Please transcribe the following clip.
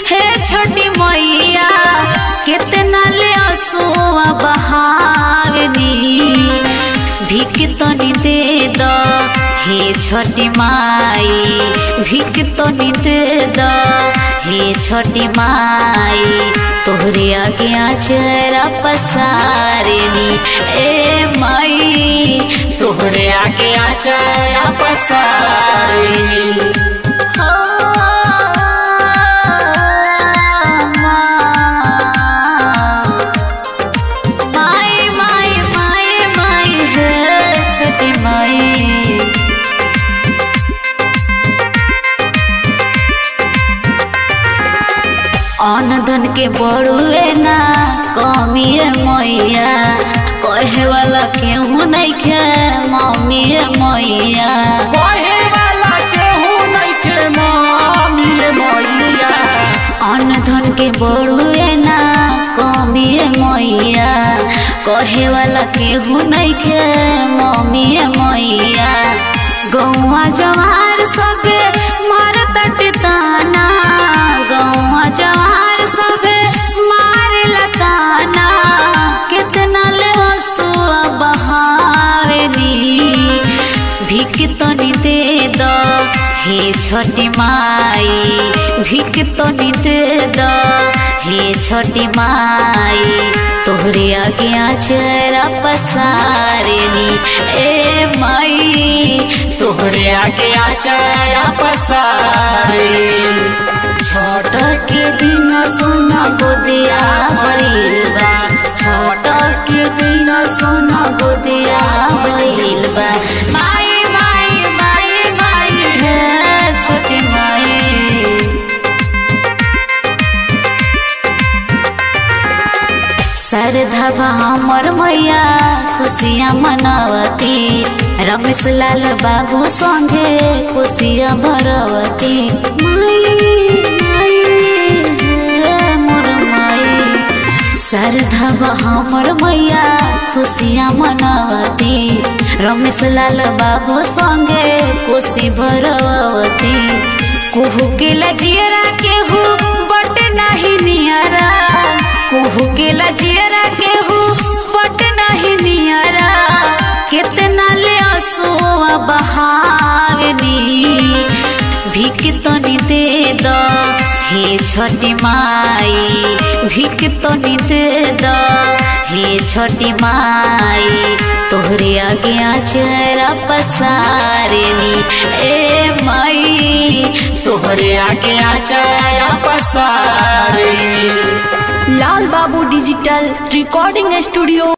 हे छोटी मैया कितना ले असुआ बहावनी भिक तनी दे द हे छोटी माई भिक तनी दे द हे छोटी माई तोहरे आगे आचरा पसारनी ए माई तोहरे आगे आचरा पसारनी हो माई माई माई माई है छोटी माई अन धन के बड़ुए ना कमी मैया कहे वाला केहू नहीं खे मम्मी मैया कहे वाला केहू नइखे मामी मैया अन धन के बड़ुए ना कमी मैया कहे वाला केहू नहीं खे मम्मी मैया गौवा जवार सबे मार ताना गौवा जवार सबे मारे लताना कितना ले हसुआ बहावनी भिक तनी दे द हे छोटी माई भिक तनी दे द हे छोटी माई तोहरे आगे आचरा पसारनी ए माई तोहरे आगे आचरा पसारनी छोट के दिन सोना गोदिया भइल बा छोट के दिन सोना गोदिया भइल बा माई माई माई माई है छोटी माई सरधवा हमर मैया खुशियाँ मनावती रमेश लाल बाबू संगे खुशियाँ भरवती माई माई हे मोर माई सरधवा हमर मैया खुशियाँ मनावती रमेश लाल बाबू संगे खुशी भरवती कुहू के लजियरा केहू बट नहीं नियरा कुहू के लजियरा केहू बट नहीं नियरा कितना ले असुआ बहावनी भिक तनी दे द हे छोटी माई भिक तनी दे द हे छोटी माई तोहरे आगे आचरा पसारनी ए माई तोहरे आगे आचरा पसारनी लाल बाबू डिजिटल रिकॉर्डिंग स्टूडियो